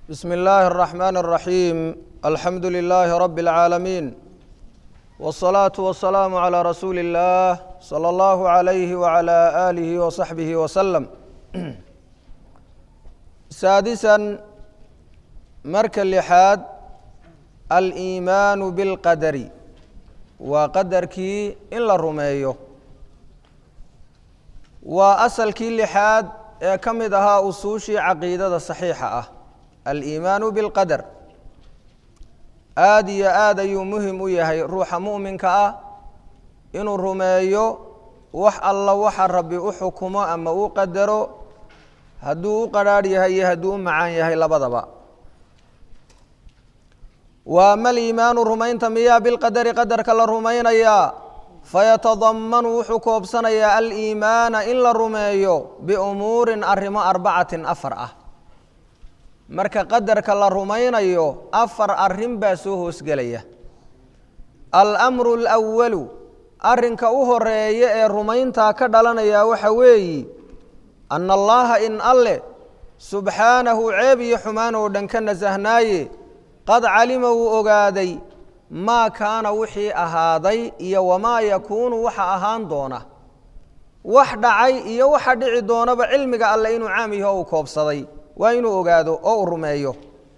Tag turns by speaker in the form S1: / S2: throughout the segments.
S1: بسم الله الرحمن الرحيم الحمد لله رب العالمين والصلاة والسلام على رسول الله صلى الله عليه وعلى آله وصحبه وسلم سادسا مرك اللحاد الإيمان بالقدر وقدركي إلا الرميو وأصلكي اللحاد كمدها أصوشي عقيدة صحيحة aliimaanu bilqadar aada iyo aad ayuu muhim u yahay ruuxa mu'minka ah inuu rumeeyo wax alla waxa rabbi u xukumo ama u qadaro hadduu u qadrhaadh yahay iyo hadduu u macaan yahay labadaba waa ma liimaanu rumaynta miyaa bilqadari qadarka la rumaynayaa fayatadamanu wuxuu koobsanayaa aliimaana in la rumeeyo biumuurin arrimo arbacatin afar ah marka qadarka la rumaynayo afar arrin baa soo hoosgelaya almru اlأwalu arrinka u horeeya ee rumayntaa ka dhalanaya waxa weeyi ana allaha in alle subxaanahu ceeb iyo xumaan oo dhan ka nasahnaaye qad calima wuu ogaaday maa kaana wixii ahaaday iyo wamaa yakuunu waxa ahaan doona wax dhacay iyo waxa dhici doonaba cilmiga alle inuu caam yaho uu koobsaday waa inuu ogaado oo uu rumeeyo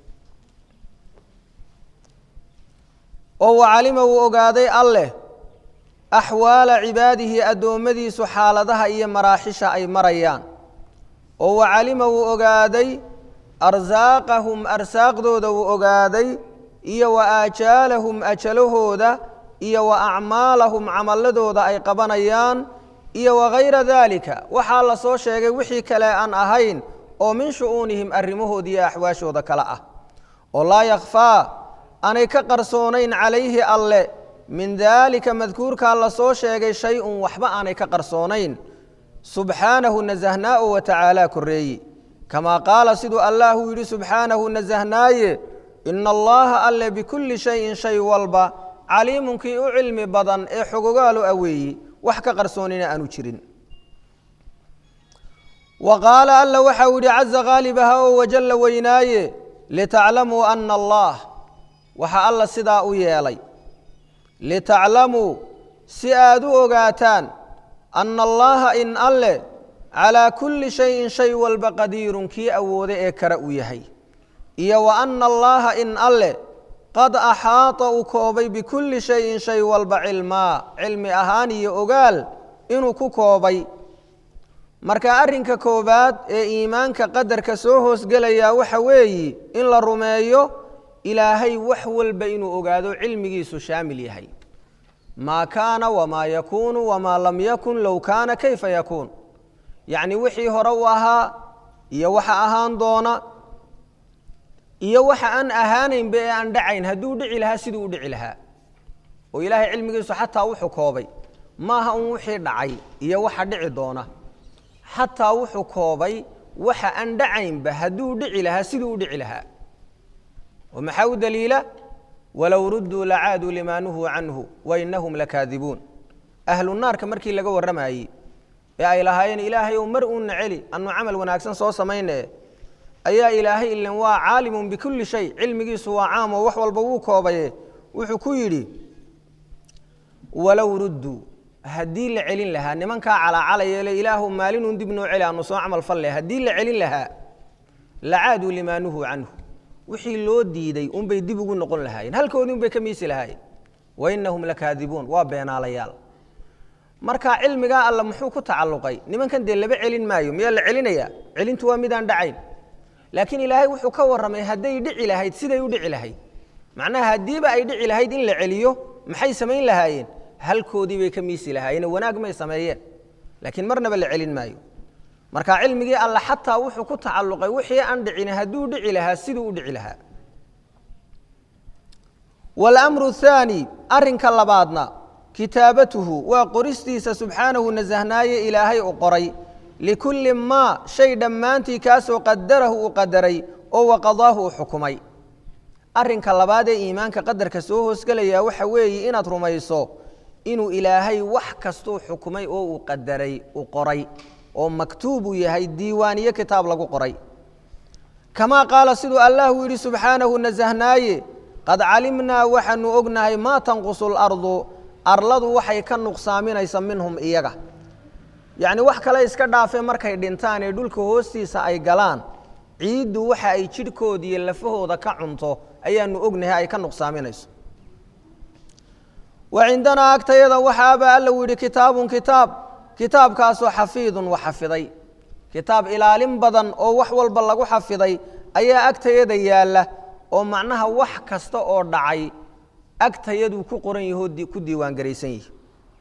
S1: oo wacalima wuu ogaaday alleh axwaala cibaadihi addoommadiisu xaaladaha iyo maraaxisha ay marayaan oo wacalima wuu ogaaday arsaaqahum arsaaqdooda wuu ogaaday iyo wa aajaalahum ajalahooda iyo wa acmaalahum camalladooda ay qabanayaan iyo wagayra daalika waxaa la soo sheegay wixii kale aan ahayn oo min shu'uunihim arrimahoodi iyo axwaashooda kale ah oo laa yakhfaa aanay ka qarsoonayn calayhi alle min daalika madkuurkaa la soo sheegay shay-un waxba aanay ka qarsoonayn subxaanahu nasahnaa o wa tacaalaa korreeyi kamaa qaala siduu allaahuu yidhi subxaanahu nasahnaaye ina allaha alle bikulli shayin shay walba caliimunkii u cilmi badan ee xogogaalu aweeyi wax ka qarsoonina aanu jirin wa qaala alla waxau yidhi caza khaalibaha oo wajalla weynaaye litaclamuu ana allah waxa alla sidaa u yeelay litaclamuu si aad u ogaataan ana allaha in alle calaa kulli shayin shay walba qadiirun kii awooda ee kara uu yahay iyo wa ana allaha in alle qad axaata uu koobay bikulli shayin shay walba cilmaa cilmi ahaan iyo ogaal inuu ku koobay marka arrinka koowaad ee iimaanka qadarka soo hoosgelayaa waxa weeyi in la rumeeyo ilaahay wax walba inuu ogaado cilmigiisu shaamil yahay maa kaana wamaa yakuunu wamaa lam yakun low kaana kayfa yakuun yacni wixii hore u ahaa iyo waxa ahaan doona iyo waxa aan ahaanaynba ee aan dhacayn hadduu dhici lahaa siduu u dhici lahaa oo ilaahay cilmigiisu xataa wuxuu koobay maaha un wixii dhacay iyo waxa dhici doona xataa wuxuu koobay waxa aan dhacaynba hadduu dhici lahaa siduu u dhici lahaa oo maxaa u daliila walow rudduu lacaaduu limaa nuhuu canhu wainahum lakaadibuun ahlu naarka markii laga warramayey ee ay lahaayeen ilaahay ow mar uuna celi anu camal wanaagsan soo samayne ayaa ilaahay ilan waa caalimun bikulli shay cilmigiisu waa caam oo wax walba wuu koobaye wuxuu ku yidhi walow rudduu haddii la celin lahaa nimankaa calaacalayeele ilaahu maalinun dib noo celi aanu soo camal falle haddii la celin lahaa lacaaduu limaa nuhuu canhu wixii loo diiday unbay dib ugu noqon lahaayeen halkoodii unbay ka miisi lahaayeen wainahum lakaadibuun waa beenaalayaal marka cilmigaa alla muxuu ku tacalluqay nimankan dee laba celin maayo miyaa la celinayaa celintu waa midaan dhacayn laakiin ilaahay wuxuu ka warramay hadday dhici lahayd siday u dhici lahayd macnaha haddiiba ay dhici lahayd in la celiyo maxay samayn lahaayeen halkoodii bay ka miisi lahaayeen wanaag may sameeyeen laakiin marnaba la celin maayo marka cilmigii alla xataa wuxuu ku tacalluqay wixii aan dhicin hadduu dhici lahaa siduu u dhici lahaa walamru athaani arrinka labaadna kitaabatuhu waa qoristiisa subxaanahu nasahnaaye ilaahay u qoray likulli maa shay dhammaantii kaasoo qadarahu uu qadaray oo waqadaahu uu xukumay arrinka labaad ee iimaanka qadarka soo hoosgelaya waxa weeye inaad rumayso inuu ilaahay wax kastuu xukumay oo uu qadaray uu qoray oo maktuub uu yahay diiwaaniyo kitaab lagu qoray kamaa qaala siduu allahu yidhi subxaanahu nasahnaaye qad calimnaa waxaanu ognahay maa tanqusu lardu arladu waxay ka nuqsaaminaysa minhum iyaga yacni wax kale iska dhaafee markay dhintaan ee dhulka hoostiisa ay galaan ciiddu waxa ay jidhkooda iyo lafahooda ka cunto ayaanu ognahay ay ka nuqsaaminayso wa cindanaa agtayada waxaaba alla u yidhi kitaabun kitaab kitaabkaasoo xafiidun wa xafiday kitaab ilaalin badan oo wax walba lagu xafiday ayaa agtayada yaalla oo macnaha wax kasta oo dhacay agtayaduu ku qoran yahoo ku diiwaangaraysan yihi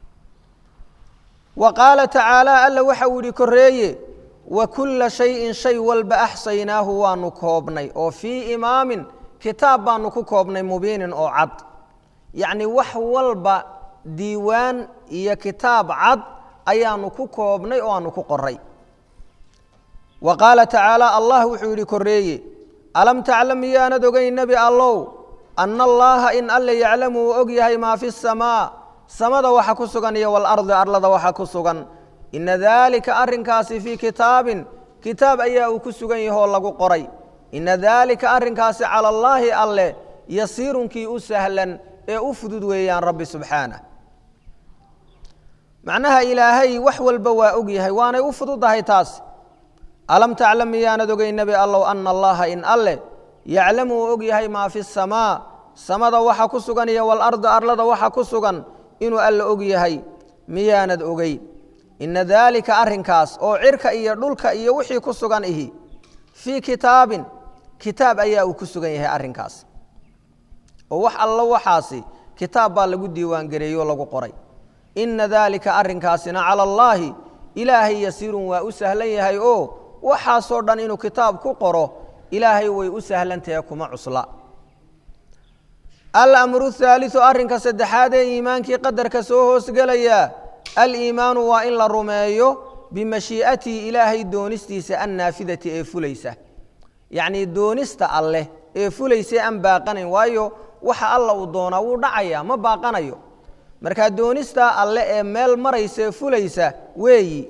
S1: wa qaala tacaala alla waxa uu yihi koreeye wa kulla shayin shay walba axsaynaahu waanu koobnay oo fii imaamin kitaab baanu ku koobnay mubiinin oo cad yacni wax walba diiwaan iyo kitaab cad ayaanu ku koobnay oo aanu ku qoray wa qaala tacaala allah wuxuu yidhi koreeye alam taclam miyaanad ogeyn nebi allow ana allaaha in alle yaclamu uu og yahay maa fi samaa samada waxa ku sugan iyo walardi arlada waxa ku sugan ina daalika arrinkaasi fii kitaabin kitaab ayaa uu ku sugan yahoo lagu qoray ina daalika arrinkaasi cala allaahi alleh yasiirunkii u sahlan ee u fudud weeyaan rabbi subxaanah macnaha ilaahay wax walba waa og yahay waanay u fududahay taas alam taclam miyaanad ogey nebi allow ana allaha in alleh yaclamu uu og yahay maa fi samaa samada waxa ku sugan iyo walardi arlada waxa ku sugan inuu alle og yahay miyaanad ogey ina daalika arrinkaas oo cirka iyo dhulka iyo wixii ku sugan ihi fii kitaabin kitaab ayaa uu ku sugan yahay arrinkaas oo wax allo waxaasi kitaab baa lagu diiwaangareeyey oo lagu qoray ina daalika arrinkaasina cala allaahi ilaahay yasiirun waa u sahlan yahay oo waxaasoo dhan inuu kitaab ku qoro ilaahay way u sahlantahe kuma cusla alamru haaliu arrinka saddexaad ee iimaankii qadarka soo hoosgelaya aliimaanu waa in la rumeeyo bimashii'atihi ilaahay doonistiisa annaafidati ee fulaysa yacnii doonista alleh ee fulaysa aan baaqanayn waayo waxa alla uu doonaa wuu dhacayaa ma baaqanayo markaa doonistaa alle ee meel maraysa ee fulaysa weeyi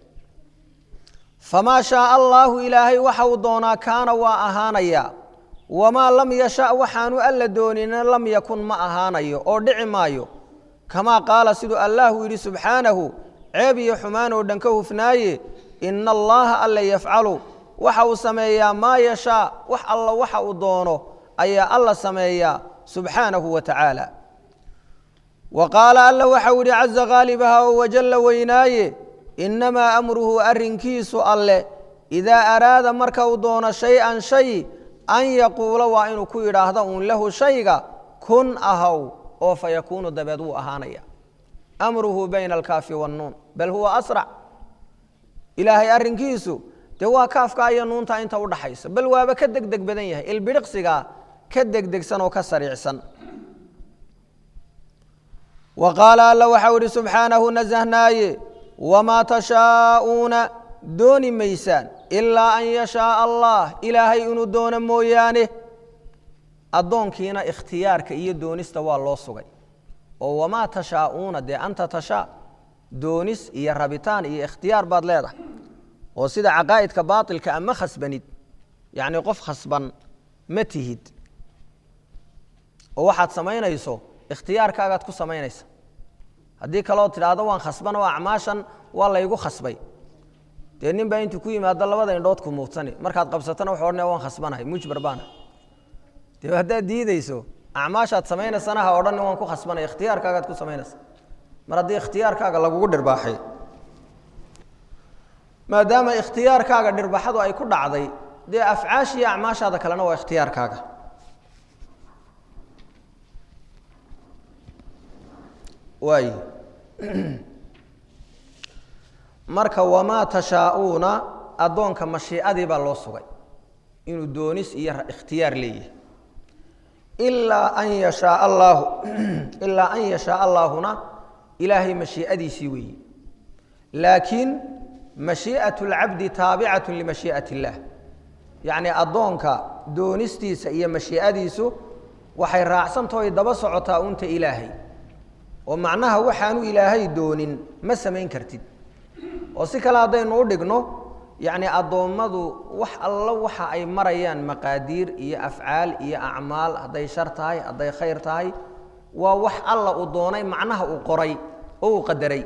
S1: famaa shaaa allaahu ilaahay waxa uu doonaa kaana waa ahaanaya wamaa lam yasha waxaanu alla doonina lam yakun ma ahaanayo oo dhici maayo kamaa qaala siduu allahu yidhi subxaanahu ceeb iyo xumaan oo dhan ka hufnaaye ina allaaha alla yafcalu waxa uu sameeyaa maa yashaa wax alla waxa uu doono ayaa alla sameeyaa subxaanahu wa tacaala wa qaala alla waxau yidhi caza haalibaha oo wajalla weynaaye innamaa amruhu arrinkiisu alleh idaa araada marka uu doono shay-an shay an yaquula waa inuu ku yidhaahdo uun lahu shayga kun ahaw oo fa yakuunu dabeed wuu ahaanaya amruhu bayna alkaafi wannuun bal huwa asrac ilaahay arrinkiisu dee waa kaafka iyo nuunta inta udhaxaysa bal waaba ka degdeg badan yahay ilbidhiqsigaa ka degdegsan oo ka sariicsan wa qaala alla waxau idhi subxaanahu nasahnaaye wamaa tashaa'uuna dooni maysaan ilaa an yashaaa allah ilaahay inuu doono mooyaane addoonkiina ikhtiyaarka iyo doonista waa loo sugay oo wamaa tashaa'uuna dee anta tashaa doonis iyo rabitaan iyo ikhtiyaar baad leedahay oo sida caqaa'idka baatilka ama khasbanid yacnii qof khasban ma tihid oo waxaad samaynayso ikhtiyaarkaagaad ku samaynaysa haddii kaloo tidhaahdo waan khasban oo acmaashan waa laygu khasbay dee nin baa intuu ku yimaado labada indhood ku muudsani markaad qabsatana wuxuu odhanaya waan khasbanahay mujbar baana dee haddaad diideyso acmaashaad samaynaysana ha odhan waan ku khasbanay ikhtiyaarkaagaad ku samaynaysa mar haddii ikhtiyaarkaaga lagugu dhirbaaxay maadaama ikhtiyaarkaaga dhirbaxadu ay ku dhacday dee afcaashiiyo acmaashaada kalena waa ikhtiyaarkaaga waay marka wamaa tashaa'uuna addoonka mashiicadii baa loo sugay inuu doonis iyo ikhtiyaar leeyahay ilaa an yashaa allaahu ilaa an yashaa allaahuna ilaahay mashiicadiisii weeye laakiin mashii'at اlcabdi taabicatu limashii'at اllaah yacnii addoonka doonistiisa iyo mashiicadiisu waxay raacsantahoy daba socotaa unta ilaahay oo macnaha waxaanu ilaahay doonin ma samayn kartid oo si kale haddaynu u dhigno yacni addoommadu wax allo waxa ay marayaan maqaadiir iyo afcaal iyo acmaal hadday shar tahay hadday khayr tahay waa wax alla uu doonay macnaha uu qoray oo uu qadaray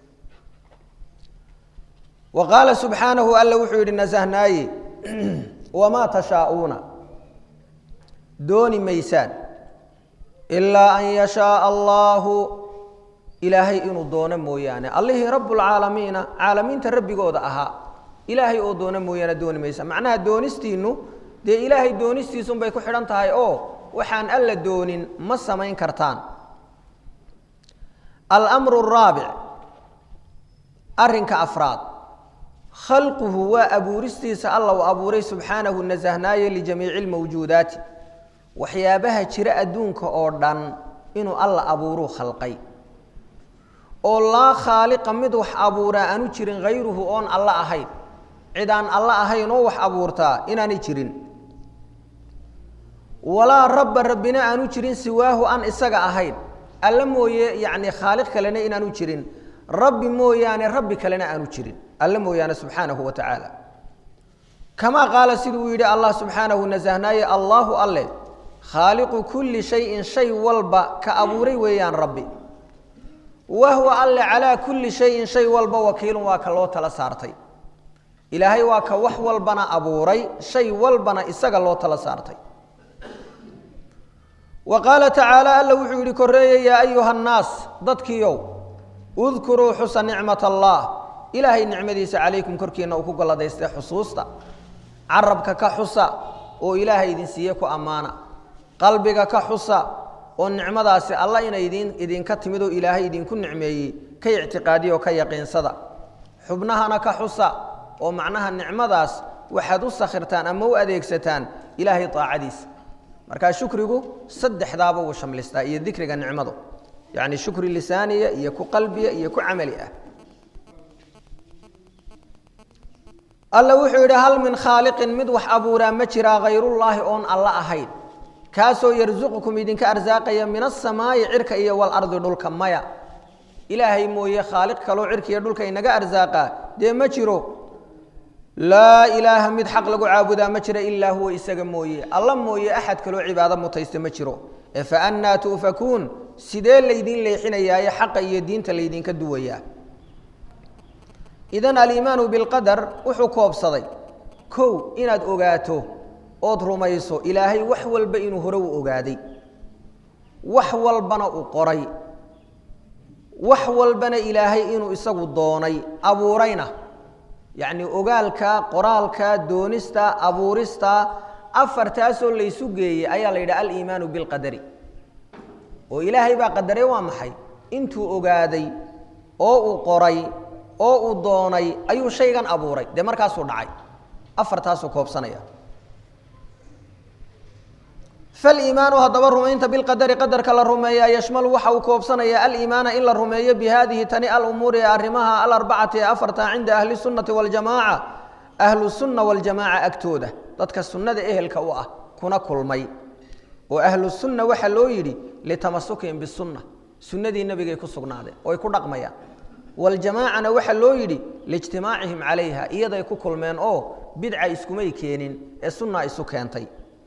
S1: wa qaala subxaanahu alla wuxuu yidhi nasahnaaye wamaa tashaa'uuna dooni maysaan ilaa an yashaaa allaahu ilaahay inuu doono mooyaane allihii rabbulcaalamiina caalamiinta rabbigooda ahaa ilaahay oo doono mooyaane dooni maysa macnaha doonistiinnu dee ilaahay doonistiisunbay ku xidhan tahay oo waxaan alla doonin ma samayn kartaan almru araabic arrinka afraad khalquhu waa abuuristiisa alla uu abuuray subxaanahu nasahnaaye lijamiici lmawjuudaati waxyaabaha jira adduunka oo dhan inuu alla abuuruu khalqay oo laa khaaliqa mid wax abuuraa aanu jirin hayruhu oon alla ahayn cid aan alla ahayn oo wax abuurtaa inaanay jirin walaa rabba rabbina aanu jirin siwaahu aan isaga ahayn alla mooye yacni khaaliq kalena inaanu jirin rabbi mooyaane rabbi kalena aanu jirin alla mooyaane subxaanahu wa tacaala kamaa qaala siduu uu yidhi allah subxaanahu nasahnaaye allaahu alle khaaliqu kulli shayin shay walba ka abuuray weeyaan rabbi wahwa alle calaa kulli shayin shay walba wakiilun waa ka loo tala saartay ilaahay waa ka wax walbana abuuray shay walbana isaga loo tala saartay wa qaala tacaala alla wuxuu yidhi korreeye yaa ayuha annaas dadkiiow udkuruu xusa nicmat allah ilaahay nicmadiisa calaykum korkiinna uu ku galladaystay xusuusta carabka ka xusa oo ilaahay idin siiye ku ammaana qalbiga ka xusa oo nicmadaasi alla inay idin idinka timid oo ilaahay idinku nicmeeyey ka ictiqaadiya oo ka yaqiinsada xubnahana ka xusa oo macnaha nicmadaas waxaad u sakhirtaan ama u adeegsataan ilaahay daacadiisa markaa shukrigu saddexdaaba wuu shamlistaa iyo dikriga nicmadu yacni shukri lisaaniya iyo ku qalbiya iyo ku camali ah alla wuxuu yidhi hal min khaaliqin mid wax abuuraa ma jiraa hayrullaahi oon alla ahayn kaasoo yarsuqukum idinka arsaaqaya min asamaa'i cirka iyo walardi dhulka maya ilaahay mooye khaaliq kaloo cirka iyo dhulka inaga arsaaqaa dee ma jiro laa ilaaha mid xaq lagu caabudaa ma jira ilaa huwa isaga mooye alla mooye axad kaloo cibaado mutaysta ma jiro ee fa annaa tu'fakuun sidee laydin leexinayaaye xaqa iyo diinta laydinka duwayaa idan aliimaanu bilqadar wuxuu koobsaday kow inaad ogaato ood rumayso ilaahay wax walba inuu hore u ogaaday wax walbana uu qoray wax walbana ilaahay inuu isagu doonay abuurayna yacni ogaalka qoraalka doonista abuurista afartaasoo laysu geeyey ayaa la yidhaha aliimaanu bilqadari oo ilaahay baa qadaray waa maxay intuu ogaaday oo uu qoray oo uu doonay ayuu shaygan abuuray dee markaasuu dhacay afartaasuu koobsanaya faliimaanu haddaba rumaynta bilqadari qadarka la rumeeyaa yashmalu waxa uu koobsanayaa aliimaana in la rumeeyo bi haadihi tani alumuuri ee arrimaha alarbacati ee afarta cinda ahli sunnati waljamaaca ahlu sunna waljamaaca agtooda dadka sunnada ehelka u ah kuna kulmay oo ahlu sunna waxaa loo yidhi litamasukihim bisunna sunnadii nebigay ku sugnaadeen oo ay ku dhaqmayaan waljamaacana waxaa loo yidhi liijtimaacihim calayha iyaday ku kulmeen oo bidca iskumay keenin ee sunna isu keentay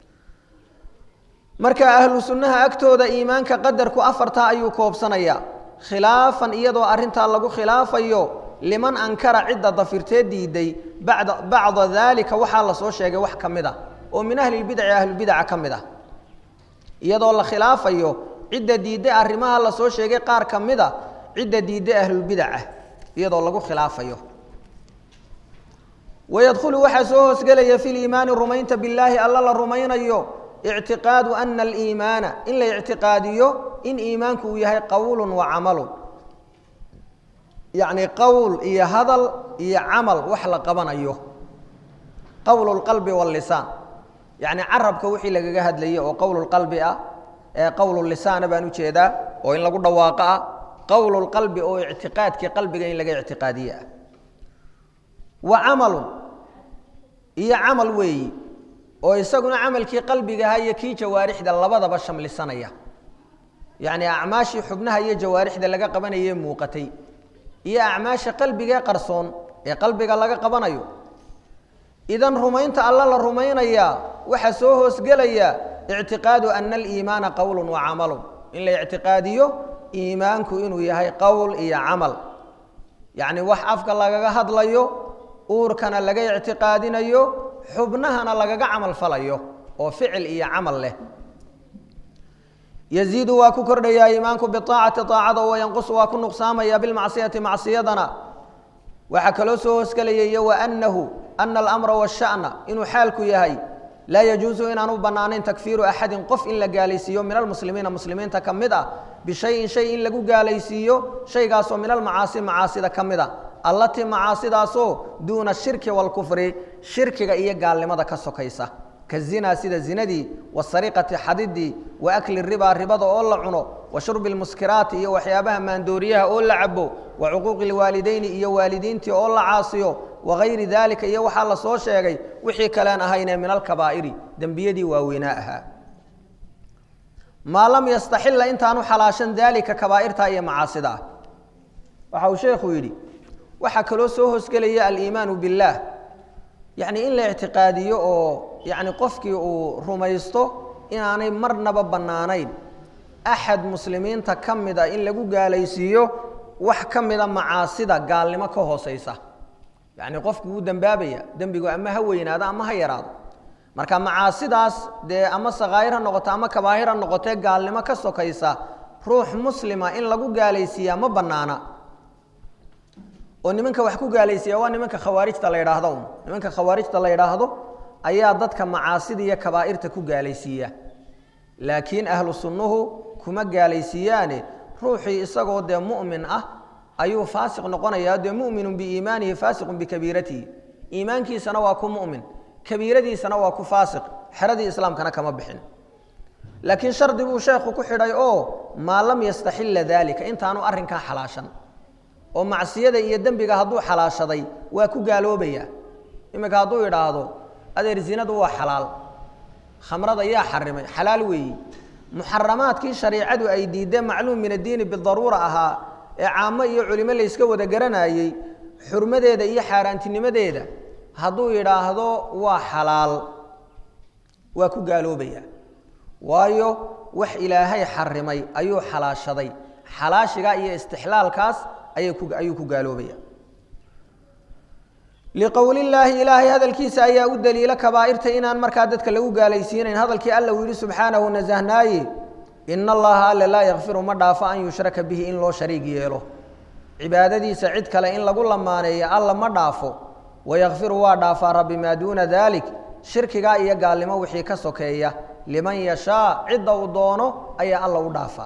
S1: marka ahlu sunnaha agtooda iimaanka qadarku afartaa ayuu koobsanayaa khilaafan iyadoo arrintaa lagu khilaafayo liman ankara cidda dafirtee diiday bada bacda daalika waxaa lasoo sheegay wax ka mid a oo min ahlilbidaci ahlulbidaca ka mid ah iyadoo la khilaafayo cidda diidday arrimaha lasoo sheegay qaar ka mid a cidda diidday ahlulbidaca iyadoo lagu khilaafayo wayadkhulu waxaa soo hoosgelaya fi liimaani rumaynta billaahi alla la rumaynayo ictiqaadu ana aliimaana in la ictiqaadiyo in iimaanku uu yahay qowlun wa camalun yacni qowl iyo hadal iyo camal wax la qabanayo qowlu lqalbi wallisaan yacni carabka wixii lagaga hadlayay oo qowlu lqalbi ah ee qowlu lisaana baan ujeedaa oo in lagu dhawaaqo ah qowlu lqalbi oo ictiqaadkii qalbiga in laga ictiqaadiye ah wa camalun iyo camal weeyi oo isaguna camalkii qalbigaha iyo kii jawaarixda labadaba shamlisanaya yacni acmaashii xubnaha iyo jawaarixda laga qabanayee muuqatay iyo acmaasha qalbigee qarsoon ee qalbiga laga qabanayo idan rumaynta alla la rumaynayaa waxaa soo hoosgelaya ictiqaadu ana aliimaana qowlun wa camalun in la ictiqaadiyo iimaanku inuu yahay qowl iyo camal yacni wax afka lagaga hadlayo uurkana laga ictiqaadinayo xubnahana lagaga camal falayo oo ficil iyo camal leh yaziidu waa ku kordhayaa iimaanku biaacati aacada oo yanqusu waa ku nuqsaamaya bilmacsiyati macsiyadana waxaa kaloo soo hoosgelaya iyo waanahu ana alamra washana inuu xaalku yahay laa yajuusu inaan u bannaanayn takfiiru axadin qof in la gaalaysiiyo min almuslimiina muslimiinta ka mid ah bishayin shay in lagu gaalaysiiyo shaygaasoo min almacaasi macaasida ka mid a allatii macaasidaasoo duuna shirki waalkufri shirkiga iyo gaalnimada ka sokaysa ka zinaa sida zinadii wasariqati xadidii wa akli ribaa ribada oo la cuno wa shurbi lmuskiraati iyo waxyaabaha maandooriyaha oo la cabo wa cuquuqi lwaalideyni iyo waalidiintii oo la caasiyo wagayri daalika iyo waxaa la soo sheegay wixii kalean ahaynee min alkabaa'iri dembiyadii waaweynaa ahaa maa lam yastaxila intaanu xalaashan daalika kabaa'irta iyo macaasida ah waxa uu sheekhu yidhi waxaa kaloo soo hoosgelaya aliimaanu biاllaah yacni in la ictiqaadiyo oo yacni qofkii uu rumaysto inaanay marnaba bannaanayn axad muslimiinta ka mid a in lagu gaalaysiiyo wax ka mida macaasida gaalnimo ka hooseysa yacni qofku wuu dembaabaya dembigu ama ha weynaado ama ha yaraado marka macaasidaas dee ama sakaa'ir ha noqoto ama kabaahir ha noqotee gaalnimo ka sokaysa ruux muslima in lagu gaalaysiiyaa ma bannaana oo nimanka wax ku gaalaysiiya waa nimanka khawaarijta la yidhaahdo un nimanka khawaarijta la yidhaahdo ayaa dadka macaasida iyo kabaa'irta ku gaalaysiiya laakiin ahlu sunnuhu kuma gaalaysiiyaane ruuxii isagoo dee mu'min ah ayuu faasiq noqonayaa dee mu'minun biiimaanihi faasiqun bikabiiratihi iimaankiisana waa ku mu'min kabiiradiisana waa ku faasiq xeradii islaamkana kama bixin laakiin shardi buu sheekhu ku xidhay oo maa lam yastaxila daalika intaanu arrinkaa xalaashan oo macsiyada iyo dembiga hadduu xalaashaday waa ku gaaloobaya iminka hadduu idhaahdo adeer zinadu waa xalaal khamrada yaa xarimay xalaal weeyi muxaramaadkii shariicadu ay diideen macluum min addiini bidaruura ahaa ee caamo iyo culimo layska wada garanayey xurmadeeda iyo xaaraantinimadeeda hadduu yidhaahdo waa xalaal waa ku gaaloobaya waayo wax ilaahay xarimay ayuu xalaashaday xalaashigaa iyo istixlaalkaas ayay ku ayuu ku gaaloobaya liqowlillaahi ilaahay hadalkiisa ayaa u daliila kabaa'irta inaan markaa dadka lagu gaalaysiinayn hadalkii alla uu yidhi subxaanahu nasahnaaye ina allaha alle laa yakfiru ma dhaafo an yushraka bihi in loo shariig yeelo cibaadadiisa cid kale in lagu lamaaneeyo alla ma dhaafo wayakfiru waa dhaafaa rabbi maa duuna daalik shirkigaa iyo gaalnimo wixii ka sokeeya liman yashaa cidda uu doono ayaa alla u dhaafaa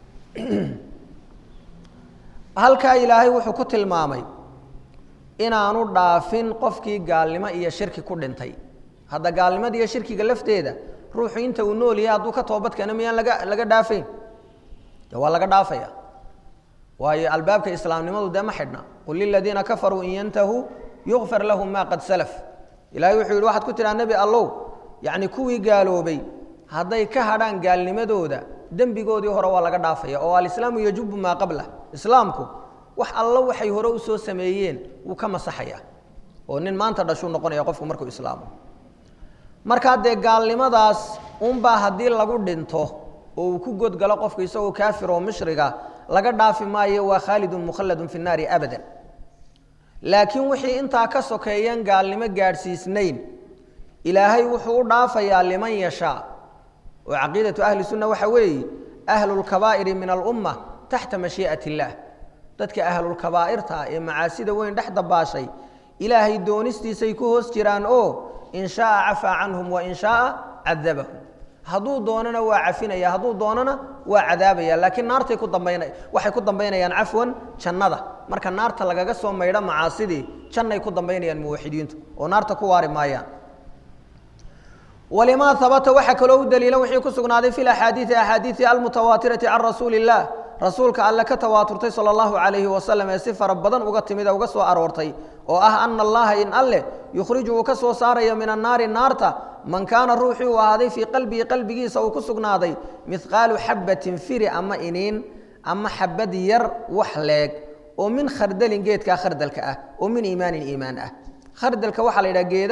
S1: halkaa ilaahay wuxuu ku tilmaamay inaanu dhaafin qofkii gaalnimo iyo shirki ku dhintay hadda gaalnimada iyo shirkiga lafteeda ruuxu inta uu nool yahay hadduu ka toobadkeeno miyaan laga laga dhaafayn de waa laga dhaafaya waayo albaabka islaamnimadu dee ma xidhna qul liladiina kafaruu in yantahuu yukfar lahum ma qad salaf ilahay wuxuu yidhi waxaad ku tidhaha nebi allow yacni kuwii gaaloobay hadday ka hadhaan gaalnimadooda dembigoodii hore waa laga dhaafaya oo alislaamu yajubu maa qablah islaamku wax allo waxay hore usoo sameeyeen wuu ka masaxaya oo nin maanta dhashuu noqonaya qofku markuu islaamo markaa dee gaalnimadaas unbaa haddii lagu dhinto oo uu ku godgalo qofku isagoo kaafir oo mushriga laga dhaafi maayo waa khaalidun mukhalladun fi nnaari abadan laakiin wixii intaa ka sokeeyeen gaalnimo gaadhsiisnayn ilaahay wuxuu u dhaafayaa liman yashaa oo caqiidatu ahli sunna waxa weeye ahlu lkabaa'iri min alumma taxta mashii'at illaah dadka ahlulkabaa'irta ee macaasida weyn dhex dabaashay ilaahay doonistiisay ku hoos jiraan oo in shaaa cafaa canhum wa in shaaa cadabahum hadduu doonana waa cafinaya hadduu doonana waa cadaabaya laakiin naartay ku dambayna waxay ku dambaynayaan cafwan jannada marka naarta lagaga soo maydho macaasidii jannay ku dambaynayaan muwaxidiintu oo naarta ku waari maayaan walimaa habata waxaa kaloo u daliila wixii ku sugnaaday fi axaadiii axaadiii almutawaatirati can rasuuli illah rasuulka alle ka tawaaturtay sala allahu calayhi wasalam ee si fara badan uga timid ee uga soo aroortay oo ah ana allaha in alleh yukhriju uu ka soo saarayo min annaari naarta man kaana ruuxii uu ahaaday fii qalbihi qalbigiisa uu ku sugnaaday mihqaalu xabbatin firi ama iniin ama xabad yar wax leeg oo min khardalin geedkaa khardalka ah oo min iimaanin iimaan ah khardalka waxaa la yidhaha geedaha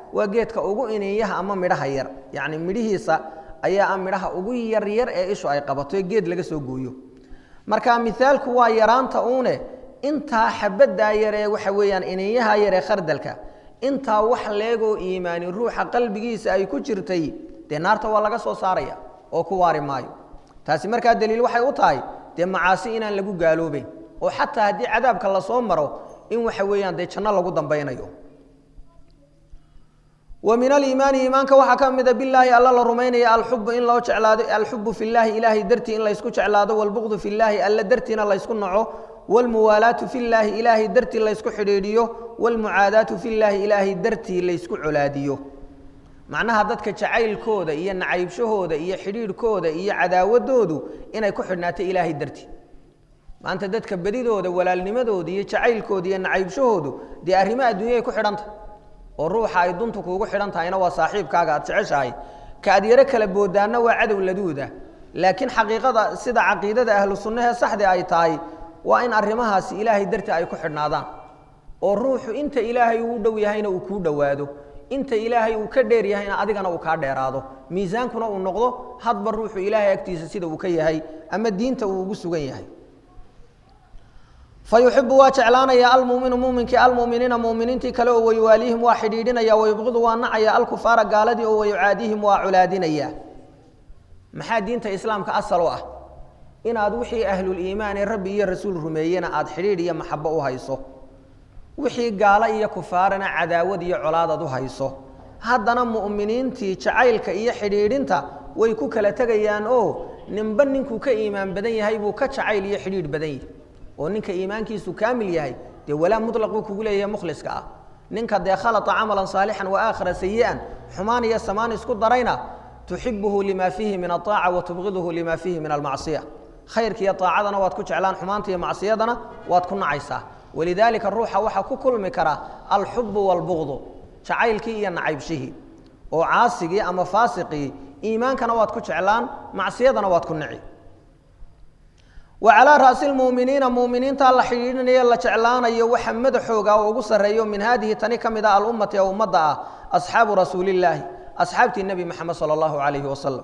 S1: waa geedka ugu iniinyaha ama midhaha yar yacni midhihiisa ayaa ah midhaha ugu yaryar ee ishu ay qabato ee geed laga soo gooyo marka mithaalku waa yaraanta uune intaa xabaddaa yar ee waxa weeyaan iniinyaha yar ee khardalka intaa wax leegoo iimaani ruuxa qalbigiisa ay ku jirtay dee naarta waa laga soo saaraya oo ku waari maayo taasi markaa daliil waxay u tahay dee macaasi inaan lagu gaaloobeyn oo xataa haddii cadaabka lasoo maro in waxa weeyaan dee janno lagu dambaynayo wa min aliimaani iimaanka waxaa ka mida bilaahi alla la rumaynaya alxubu in loo jeclaado alxubu fi llaahi ilaahay dartii in laysku jeclaado walbuqdu fi llaahi alla dartiina laysku naco wlmuwaalaatu fi llaahi ilaahay dartii laysku xidhiidhiyo wlmucaadaatu fi llaahi ilaahay dartii laysku colaadiyo macnaha dadka jacaylkooda iyo nacaybshahooda iyo xidhiidhkooda iyo cadaawadoodu inay ku xidhnaato ilaahay dartii maanta dadka bedidooda walaalnimadooda iyo jacaylkooda iyo nacaybshahoodu dee arrimo adduunyay ku xidhanta oo ruuxa ay duntu kuugu xidhan tahayna waa saaxiibkaaga aad jeceshahay ka aad yaro kala boodaanna waa cadow laduuda laakiin xaqiiqada sida caqiidada ahlu sunnahee saxdi ay tahay waa in arrimahaasi ilaahay dartii ay ku xidhnaadaan oo ruuxu inta ilaahay uu dhow yahayna uu kuu dhowaado inta ilaahay uu ka dheer yahayna adigana uu kaa dheeraado miisaankuna uu noqdo hadba ruuxu ilaahay agtiisa sida uu ka yahay ama diinta uu ugu sugan yahay fayuxibu waa jeclaanaya almuminu muminkii almuminiina muminiintii kale oo wayuwaaliihim waa xidhiidhinaya wayubqidu waa nacaya alkufaara gaaladii oo wayucaadihim waa colaadinaya maxaa diinta islaamka asal u ah inaad wixii ahluliimaan ee rabbi iyo rasuul rumeeyena aad xidhiidh iyo maxabo u hayso wixii gaalo iyo kufaarana cadaawad iyo colaadad u hayso haddana mu'miniintii jacaylka iyo xidhiidhinta way ku kala tegayaan oo ninba ninkuu ka iimaan badan yahay buu ka jacayl iyo xidhiidh badan yahay oo ninka iimaankiisu kaamil yahay dee walaa mutlaquu kugu leeyahay mukhliska ah ninka dee khalata camalan saalixan wa aakhira sayi'an xumaan iyo samaan isku darayna tuxibuhu lima fiihi min aaaca wa tubqiduhu lima fiihi min almacsiya khayrka iyo aacadana waad ku jeclaan xumaanta iyo macsiyadana waad ku nacaysaa walidaalika ruuxa waxaa ku kulmi kara alxubu waalbuqdu jacaylkii iyo nacaybshihii oo caasigii ama faasiqii iimaankana waad ku jeclaan macsiyadana waad ku nici wa calaa ra'si lmu'miniina mu'miniinta la xidhiidhinayo la jeclaanayo waxa madaxooga oo ugu sarreeyo min haadihi tani ka mid ah alummati ee ummadda ah asxaabu rasuulillaahi asxaabtii nebi moxamed sala allahu calayhi wasalam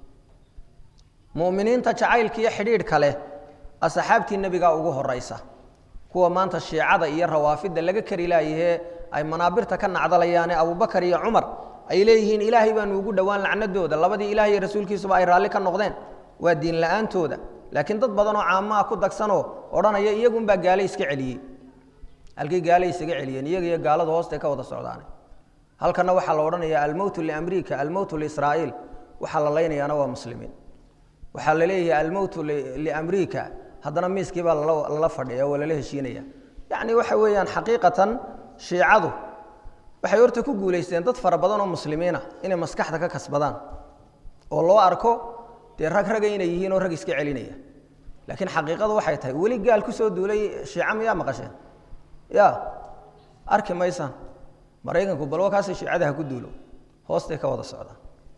S1: mu'miniinta jacaylka iyo xidhiidhka leh asxaabtii nebigaa ugu horaysa kuwa maanta shiicada iyo rawaafidda laga kari laayahee ay manaabirta ka nacdalayaane abubakar iyo cumar ay leeyihiin ilaahay baanu ugu dhowaan lacnadooda labadii ilaah iyo rasuulkiisuba ay raalli ka noqdeen waa diin la-aantooda laakiin dad badan oo caamaha ku dagsanoo odhanaya iyagunbaa gaale iska celiyey halkii gaale isaga celiyeen iyaga iyo gaalada hoosta ka wada socdaane halkana waxaa la odhanaya almowtu liamriika almowtu liisraa'iil waxaa la laynayaana waa muslimiin waxaa la leeyahay almowtu liamriika haddana miiskii baa lala fadhiya oo lala heshiinaya yacni waxa weeyaan xaqiiqatan shiicadu waxay horta ku guulaysteen dad fara badan oo muslimiina inay maskaxda ka kasbadaan oo loo arko dee rag raga inay yihiin oo rag iska celinaya laakiin xaqiiqadu waxay tahay weli gaal kusoo duulay shiica miyaa maqasheen ya arki maysaan maraykanku balwa kaasi shiicada ha ku duulo hoostay ka wada socdaan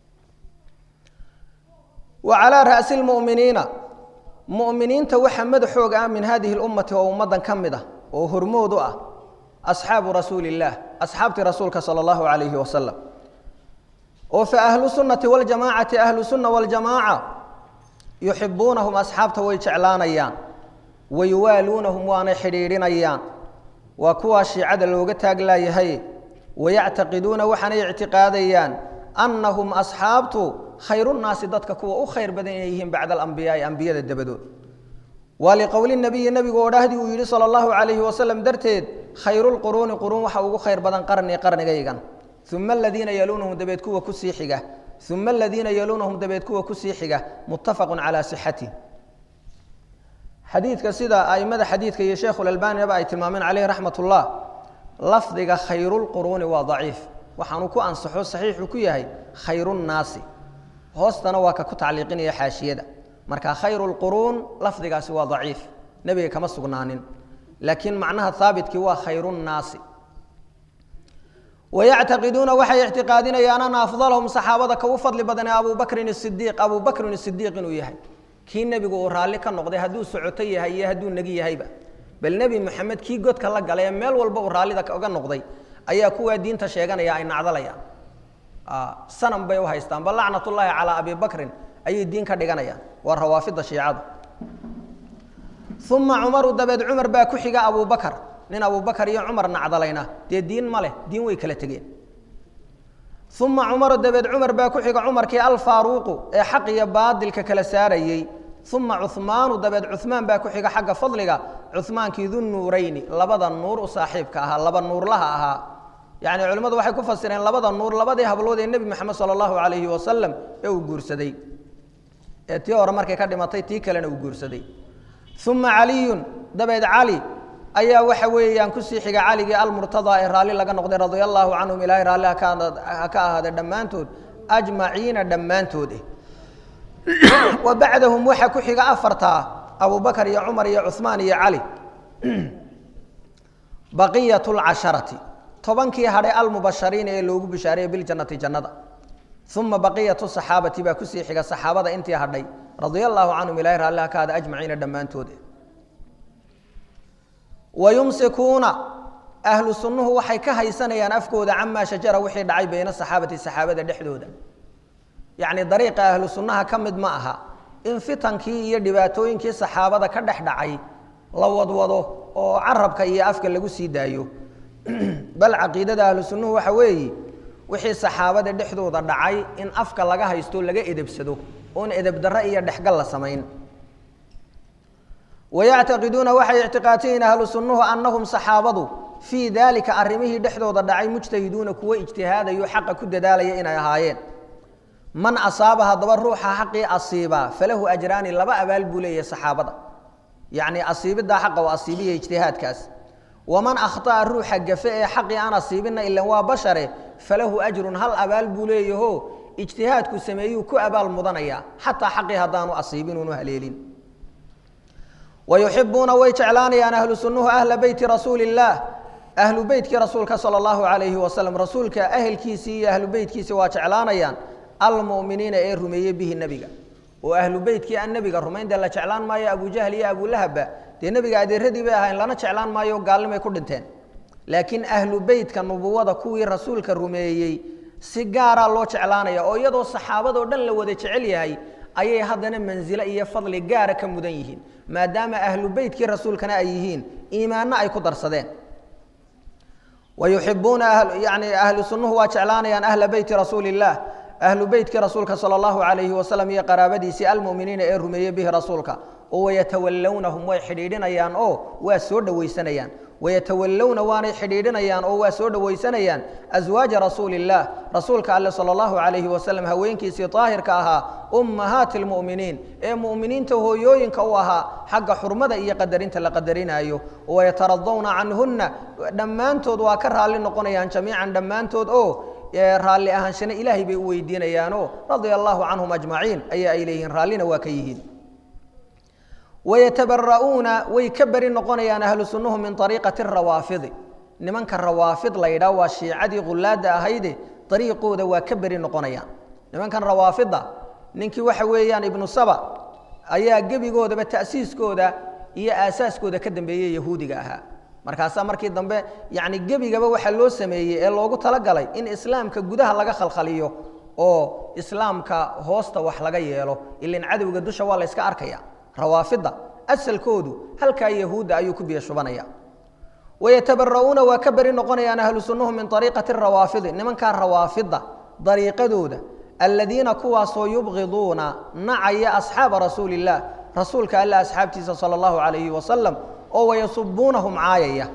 S1: wa calaa ra'si lmu'miniina mu'miniinta waxaa madaxooga ah min hadihi lummati oo ummaddan ka mid ah oo hormood u ah asxaabu rasuuli illaah asxaabtii rasuulka sala allahu calayhi wasalam oo fa ahlu sunnati waljamaacati ahlu sunna waljamaaca yuxibuunahum asxaabta way jeclaanayaan wayuwaaluunahum waanay xidhiidhinayaan waa kuwaa shiicada looga taaglaayahay wayactaqiduuna waxaanay ictiqaadayaan annahum asxaabtu khayrunnaasi dadka kuwa u khayr badan inay yihiin bacda alambiyaai ambiyada dabadood waa liqowli nabiyi nebigu odhahdii uu yidhi sala allahu calayhi wasalam darteed khayrulquruuni quruun waxa ugu khayr badan qarni qarnigaygan uma aladiina yaluunahum dabeed kuwa kusii xiga uma aladiina yaluunahum dabeed kuwa kusii xiga muttafaqun calaa sixatih xadiidka sida aimada xadiidka iyo sheekhulalbaniyaba ay tilmaameen caleyhi raxmat ullah lafdiga khayrulquruuni waa daciif waxaanu ku ansaxo saxiixu ku yahay khayrunnaasi hoostana waa ka ku tacliiqinaya xaashiyada marka khayru lquruun lafdigaasi waa daciif nebiga kama sugnaanin laakiin macnaha haabitkii waa khayrunnaasi wayactaqiduuna waxay ictiqaadinayaan ana afdalahum saxaabada ka u fadli badanee abu bakrin sidiiq abu bakrin sidiiq inuu yahay kii nebigu uu raalli ka noqday hadduu socoto yahay iyo hadduu negi yahayba bal nebi moxamed kii godka la galay ee meel walba uu raallida oga noqday ayaa kuwaa diinta sheeganaya ay nacdalayaan sanam bay u haystaan bal lacnatullaahi calaa abi bakrin ayay diin ka dhiganayaan waa rawaafida shiicada uma cumaru dabeed cumar baa ku xiga abubakar nin abubakar iyo cumar nacdalayna dee diin ma leh diin way kala tegeen uma cumaru dabeed cumar baa ku xiga cumarkii alfaaruuqu ee xaq iyo baadilka kala saarayey uma cuhmaanu dabeed cuhmaan baa ku xiga xagga fadliga cuhmaankii dunnuurayni labada nuur u saaxiibka ahaa laba nuurlaha ahaa yacni culimmadu waxay ku fasireen labada nuur labadii hablood ee nebi moxamed sala allahu calayhi wasalam ee uu guursaday ee tii hore markay ka dhimatay tii kalena uu guursaday uma caliyun dabeed cali ayaa waxa weeyaan kusii xiga caligii almurtadaa ee raalli laga noqday radia allaahu canhum ilaahay raalli ha ka ahaade dhammaantood ajmaciina dhammaantood wa bacdahum waxaa ku xiga afartaa abubakar iyo cumar iyo cuhmaan iyo cali baqiyat lcasharati tobankii hadhay almubashariina ee loogu bishaareeyey biljannati jannada uma baqiyatu saxaabati baa kusii xiga saxaabada intii hadhay radia allaahu canhum ilahay raalli ha ka ahaade ajmaciina dhammaantood wayumsikuuna ahlu sunnuhu waxay ka haysanayaan afkooda camaa shajara wixii dhacay bayna saxaabati saxaabada dhexdooda yacni dariiqa ahlu sunnaha ka mid ma aha in fitankii iyo dhibaatooyinkii saxaabada ka dhex dhacay la wadwado oo carabka iyo afka lagu sii daayo bal caqiidada ahlu sunnuhu waxa weeye wixii saxaabada dhexdooda dhacay in afka laga haysto laga edebsado oon edebdarre iyo dhexgal la samayn wayactaqiduuna waxay ictiqaadsayiin ahlu sunnuhu annahum saxaabadu fii daalika arrimihii dhexdooda dhacay mujtahiduuna kuwo ijtihaadayo xaqa ku dadaalaya inay ahaayeen man asaaba haddaba ruuxa xaqii asiibaa falahu ajraani laba abaal buu leeyahay saxaabada yacni asiibiddaa xaqa oo asiibiya ijtihaadkaas waman akhطa'a ruuxa gafe ee xaqii aan asiibinna ilan waa bashare falahu ajrun hal abaal buu leeyaho ijtihaadku sameeyuu ku abaal mudanaya xataa xaqii haddaanu asiibin unu haleelin wayuxibuuna way jeclaanayaan ahlu sunnuhu ahla beyti rasuuli illaah ahlu beytkii rasuulka sala allahu calayhi wasalam rasuulka ahelkiisii iyo ahlu beytkiisi waa jeclaanayaan almu'miniina ee rumeeyey bihi nebiga oo ahlu beytkii aan nebiga rumayn dee la jeclaan maayo abujahl iyo abulahabba dee nebiga adeeradii bay ahayn lana jeclaan maayo gaalnimay ku dhinteen laakiin ahlu beytka nubuwada kuwii rasuulka rumeeyey si gaaraa loo jeclaanaya oo iyadoo saxaabadoo dhan la wada jecel yahay ayay haddana mansilo iyo fadli gaara ka mudan yihiin maadaama ahlu beytkii rasuulkana ay yihiin iimaanno ay ku darsadeen wayuxibuuna yani ahlu sunnuhu waa jeclaanayaan ahla beyti rasuuli illaah ahlu beytkii rasuulka sala allahu calayhi wasalam iyo qaraabadiisii almu'miniina ee rumeeyey bihi rasuulka oo wayatawallawnahum way xidhiidhinayaan oo waa soo dhowaysanayaan wayatawallowna waanay xidhiidhinayaan oo waa soo dhowaysanayaan aswaaja rasuuli illaah rasuulka alle sala allahu calayhi wasalam haweenkiisii daahirka ahaa ummahaati lmu'miniin ee mu'miniinta hooyooyinka u ahaa xagga xurmada iyo qadarinta la qadarinaayo wayataradawna canhunna dhammaantood waa ka raalli noqonayaan jamiican dhammaantood oo raalli ahaanshana ilaahay bay u weydiinayaanoo radia allaahu canhum ajmaciin ayaa ay leeyihiin raallina waa ka yihiin wayatabara'uuna way ka beri noqonayaan ahlu sunnuhu min ariiqati rawaafidi nimanka rawaafid la yidhaah waa shiicadii khulaadda ahayde ariiqooda waa ka beri noqonayaan nimankan rawaafidda ninkii waxa weeyaan ibnu saba ayaa gebigoodaba ta'siiskooda iyo aasaaskooda ka dambeeyey yahuudiga ahaa markaasaa markii dambe yani gebigaba waxaa loo sameeyey ee loogu talagalay in islaamka gudaha laga khalkhaliyo oo islaamka hoosta wax laga yeelo ilan cadowga dusha waa la yska arkaya rawaafidda asalkoodu halkaa yahuudda ayuu ku biyo shubanaya wayatabara'uuna waa ka beri noqonayaan ahlu sunnuhu min ariiqati rawaafidi nimankaa rawaafidda dariiqadooda aladiina kuwaasoo yubqiduuna nacaya asxaaba rasuuli illaah rasuulka alla asxaabtiisa sala allahu calayhi wasalam oo wayasubuunahum caayaya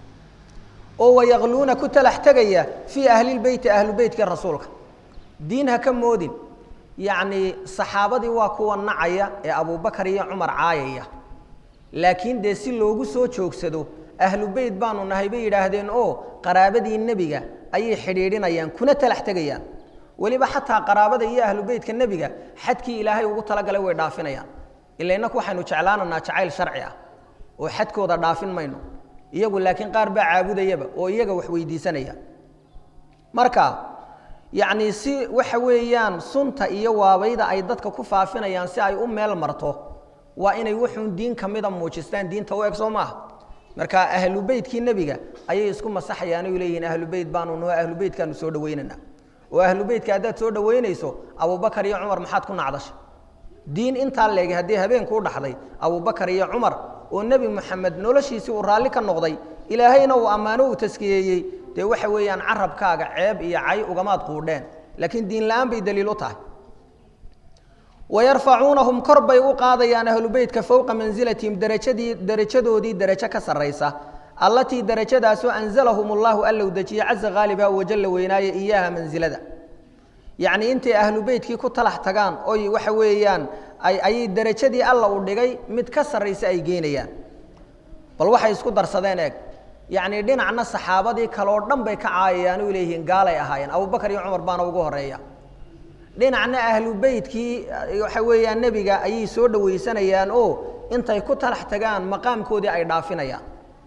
S1: oo wayaqluuna ku talax tegaya fii ahlilbeyti ahlu beytka rasuulka diin ha ka moodin yacnii saxaabadii waa kuwa nacaya ee abubakar iyo cumar caayaya laakiin dee si loogu soo joogsado ahlu beyt baanu nahay bay yidhaahdeen oo qaraabadii nebiga ayay xidhiidhinayaan kuna talax tegayaan weliba xataa qaraabada iyo ahlu beytka nebiga xadkii ilaahay ugu talagalay way dhaafinayaan ila innaku waxaynu jeclaananaa jacayl sharci ah oo xadkooda dhaafin mayno iyagu laakiin qaar baa caabudayaba oo iyaga wax weydiisanaya marka yacnii si waxa weeyaan sunta iyo waabayda ay dadka ku faafinayaan si ay u meel marto waa inay wuxuun diin ka mida muujistaan diinta u eg soo maaha marka ahlu beytkii nebiga ayay isku masaxayaan oy leeyihiin ahlu beyt baanu noo ahlu beytkaanu soo dhaweynana oo ahlu beytka haddaad soo dhaweynayso abubakar iyo cumar maxaad ku nacdashay diin intaa leegay haddii habeenku u dhaxday abubakar iyo cumar oo nebi moxamed noloshiisii uu raalli ka noqday ilaahayna uu ammaano uu taskiyeeyey dee waxa weeyaan carabkaaga ceeb iyo cay ugamaad quudheen laakiin diin la-aan bay daliil u tahay wayarfacuunahum kor bay u qaadayaan ahlu beytka fowqa mansilatihim darajadii darajadoodii darajo ka sarraysa allatii darajadaasoo anzalahum allahu allow dejiye caza haaliba wajalla weynaaye iyaaha mansilada yacnii intay ahlu beytkii ku talax tagaan oy waxa weeyaan ayay darajadii alla u dhigay mid ka sarraysa ay geynayaan bal waxay isku darsadeen eeg yacnii dhinacna saxaabadii kaleoo dhan bay ka caayayaan oy leeyihiin gaalay ahaayeen abubakar iyo cumar baana ugu horreeya dhinacna ahlu beytkii waxa weeyaan nebiga ayay soo dhawaysanayaan oo intay ku talax tagaan maqaamkoodii ay dhaafinayaan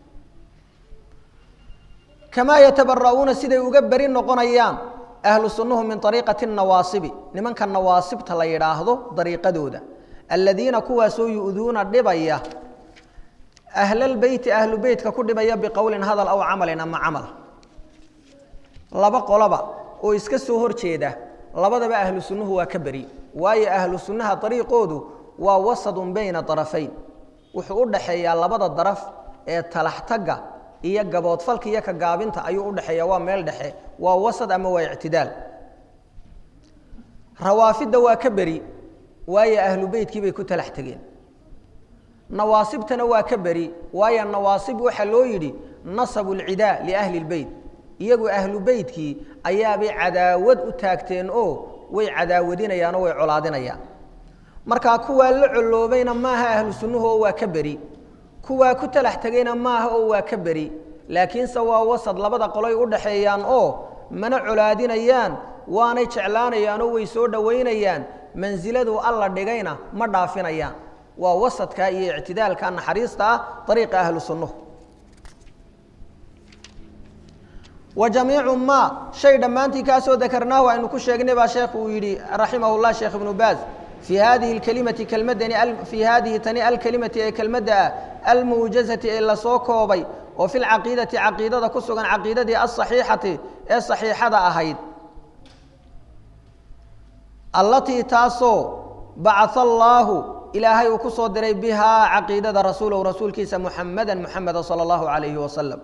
S1: kamaa yatabara'uuna siday uga beri noqonayaan ahlu sunnuhu min ariiqati nawaasibi nimanka nawaasibta la yidhaahdo dariiqadooda aladiina kuwaasoo yu'duuna dhibaya ahlalbeyti ahlu beytka ku dhibaya biqowlin hadal aw camalin ama camal laba qoloba oo iska soo hor jeeda labadaba ahlu sunnuhu waa ka beri waayo ahlu sunnaha dariiqoodu waa wasadun bayna darafayn wuxuu u dhaxeeyaa labada daraf ee talaxtagga iyo gaboodfalka iyo ka gaabinta ayuu udhexeeya waa meel dhexe waa wasad ama waa ictidaal rawaafidda waa ka beri waayo ahlu beytkii bay ku talax tegeen nawaasibtana waa ka beri waayo nawaasib waxaa loo yidhi nasabu lcidaa liahli lbeyt iyagu ahlu beytkii ayaabay cadaawad u taagteen oo way cadaawadinayaan oo way colaadinayaan markaa kuwaa la coloobayna maaha ahlu sunnuhu oo waa ka beri kuwaa ku talax tegayna maaha oo waa ka beri laakiinse waa wasad labada qoloy u dhaxeeyaan oo mana colaadinayaan waanay jeclaanayaan oo way soo dhowaynayaan mansiladu alla dhigayna ma dhaafinayaan waa wasadka iyo ictidaalka naxariista ah ariiqa ahlu sunnuhu wa jamiicu ma shay dhammaantii kaasoo dakarnaahu aynu ku sheegnay baa sheekhu uu yidhi raximah llah sheekh ibnu baaz fii hadihi kelimati kelmadani fii hadihi tani alkelimati ee kelmadda ah almuujazati ee lasoo koobay oo fi lcaqiidati caqiidada ku sugan caqiidadii asaxiixati ee saxiixada ahayd allatii taasoo bacaa allaahu ilaahay uu ku soo diray bihaa caqiidada rasuulahu rasuulkiisa muxamada muxameda sala allahu calayhi wasalam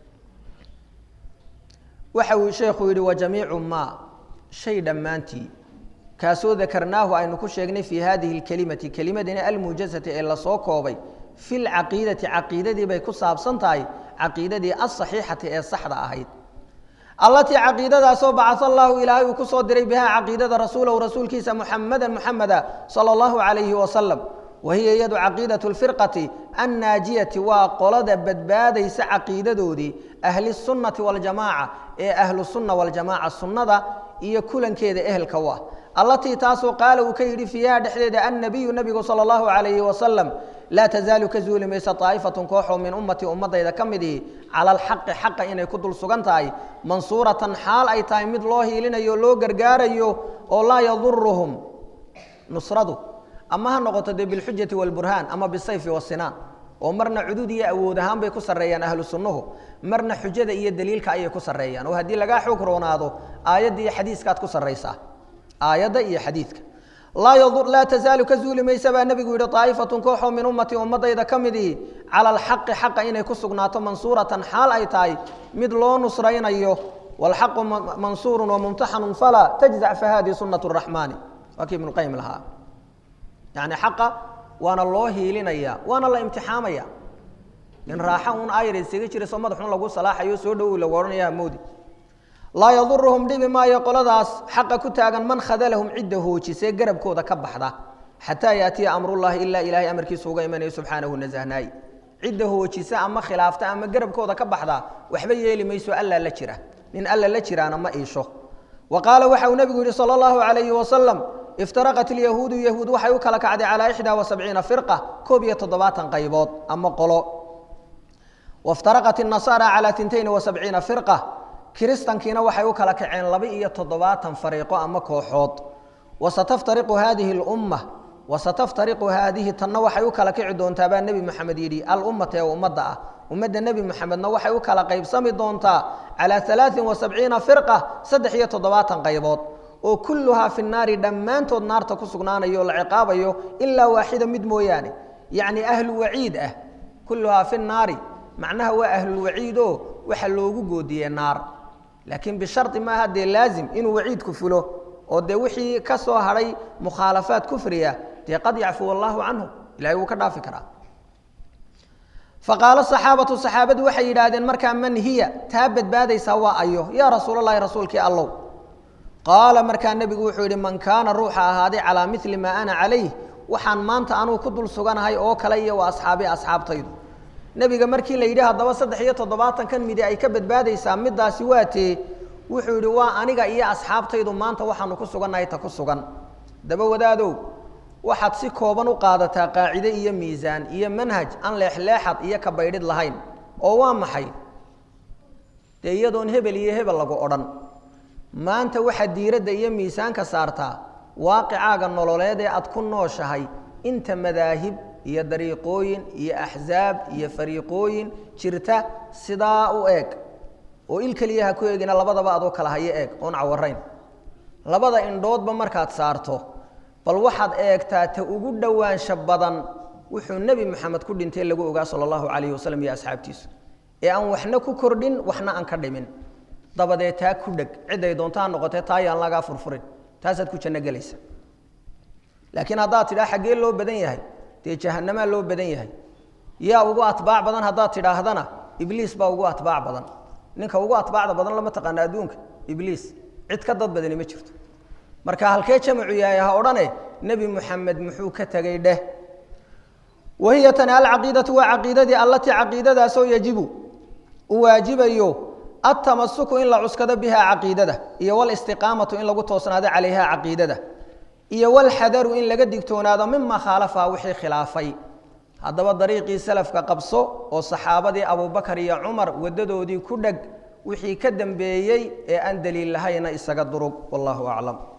S1: waxa uu sheekhu yidhi wajamiicu maa shay dhammaantii kaasoo dakarnaahu aynu ku sheegnay fii hadihi اkelimati kelimadani almuujazati ee lasoo koobay fi lcaqiidati caqiidadii bay ku saabsan tahay caqiidadii asaxiixati ee saxda ahayd allatii caqiidadaasoo bacaa allahu ilaahay uu ku soo diray bihaa caqiidada rasuulahu rasuulkiisa muxamada muxameda sala allahu calayhi wasalam wahiya iyadu caqiidatu lfirqati annaajiyati waa qolada badbaadaysa caqiidadoodii ahli sunnati waljamaaca ee ahlu sunna waljamaaca sunnada iyo kulankeeda ehelka u ah allatii taasoo qaala uu ka yidhi fiiha dhexdeeda annabiyu nabigu sala allahu calayhi wasalam laa tazaalu ka zuuli maysa daa'ifatun kooxoo min ummatii ummadayda ka midihi cala alxaqi xaqa inay ku dul sugan tahay mansuuratan xaal ay tahay mid loo hiilinayo o loo gargaarayo oo laa yaduruhum nusradu ama ha noqoto dee bilxujati walburhaan ama bisayfi wasinaan oo marna cudud iyo awood ahaan bay ku sarreeyaan ahlu sunnuhu marna xujada iyo daliilka ayay ku sarreeyaan oo haddii lagaa xoog roonaado aayadda iyo xadiiskaad ku sarraysaa aayadda iyo xadiidka laa tazaalu ka zuuli maysa baa nebigu yidhi daa'ifatun kooxoo min ummatii ummadayda ka midii cala alxaqi xaqa inay ku sugnaato mansuuratan xaal ay tahay mid loo nusraynayo waalxaqu mansuurun wamumtaxanun falaa tajzac fahadii sunnat raxmaani waa kii ibnuqayim lahaa yani xaqa waana loo hiilinaya waana la imtixaamaya in raaxa un ayar isaga jirayso madaxun lagu salaaxayo soo dhowow lagu odhanaya moodi laa yaduruhum dhibi maayo qoladaas xaqa ku taagan man khadalahum cidda hoojisee garabkooda ka baxda xataa yaatiya amrullahi ilaa ilaahay amarkiisa uga imanayo subxaanahu nasahnaay cidda hoojisa ama khilaafta ama garabkooda ka baxda waxba yeeli mayso alla la jira nin alla la jiraana ma iisho wa qaala waxa uu nebigu yihi sala allahu calayhi wasalam iftaraqat ilyahuudu yahuud waxay u kala kacday calaa ixdaa wa sabciina firqa koob iyo toddobaatan qaybood ama qolo waftaraqat inasaara calaa tintayn wa sabciina firqa kiristankiina waxay u kala kaceen laba iyo toddobaatan fariiqo ama kooxood wasataftariqu haadihi lumma wasataftariqu haadihi tanna waxay u kala kici doontaa baa nebi moxamed yidhi alummata ee ummadda ah ummadda nebi moxamedna waxay u kala qaybsami doontaa calaa alaain wa sabciina firqa saddex iyo toddobaatan qaybood oo kulluhaa fi naari dhammaantood naarta ku sugnaanayo o la ciqaabayo ilaa waaxida mid mooyaane yacni ahlu waciid ah kulluhaa fi naari macnaha waa ahlulwaciid oo waxa loogu goodiyey naar laakiin bishardi maaha dee laazim inuu waciidku fulo oo dee wixii ka soo hadhay mukhaalafaad kufriya dee qad yacfuw allaahu canhu ilahay wuu ka dhaafi karaa faqaalo saxaabatu saxaabadu waxay yidhaahdeen markaa man hiya taa badbaadaysaa waa ayo yaa rasuulalahi rasuulkii allow qaala markaa nebigu wuxuu yidhi man kaana ruuxa ahaaday calaa mili maa ana calayh waxaan maanta anuu ku dul suganahay oo kale iyo waa asxaabi asxaabtaydu nebiga markii la yidhi haddaba saddex iyo toddobaatankan midi ay ka badbaadaysaa middaasi waa tee wuxuu yidhi waa aniga iyo asxaabtaydu maanta waxaanu ku sugannahay ta ku sugan daba wadaadow waxaad si kooban u qaadataa qaacide iyo miisaan iyo manhaj aan leexleexad iyo ka baydhid lahayn oo waa maxay dee iyadoon hebel iyo hebel lagu odhan maanta waxaad diiradda iyo miisaanka saartaa waaqicaaga nololeed ee aad ku nooshahay inta madaahib iyo dariiqooyin iyo axsaab iyo fariiqooyin jirta sidaa u eeg oo il keliya ha ku eegina labadaba adoo kala hayo eeg oon cawarayn labada indhoodba markaad saarto bal waxaad eegtaa ta ugu dhowaansha badan wuxuu nebi moxamed ku dhintay lagu ogaa sala allahu calayhi wasalam iyo asxaabtiisu ee aan waxna ku kordhin waxna aan ka dhimin dabadee taa ku dheg ciday doonto ha noqotee taa yaan lagaa furfurin taasaad ku janno gelaysa laakiin haddaad tidhaa xaggee loo badan yahay dee jahanamaa loo badan yahay yaa ugu atbaac badan haddaad tidhaahdana ibliis baa ugu atbaac badan ninka ugu atbaacda badan lama taqaana adduunka ibliis cid ka dad badani ma jirto marka halkee jamacu yahay ha odhane nebi muxamed muxuu ka tegay dheh wahiya tani alcaqiidatu waa caqiidadii allatii caqiidadaasoo yajibu uu waajibayo altamasuku in la cuskado bihaa caqiidada iyo walistiqaamatu in lagu toosnaado calayha caqiidada iyo walxadaru in laga digtoonaado mima khaalafaha wixii khilaafay haddaba dariiqii salafka qabso oo saxaabadii abubakar iyo cumar waddadoodii ku dheg wixii ka dambeeyey ee aan daliil lahayna isaga durug wallahu aclam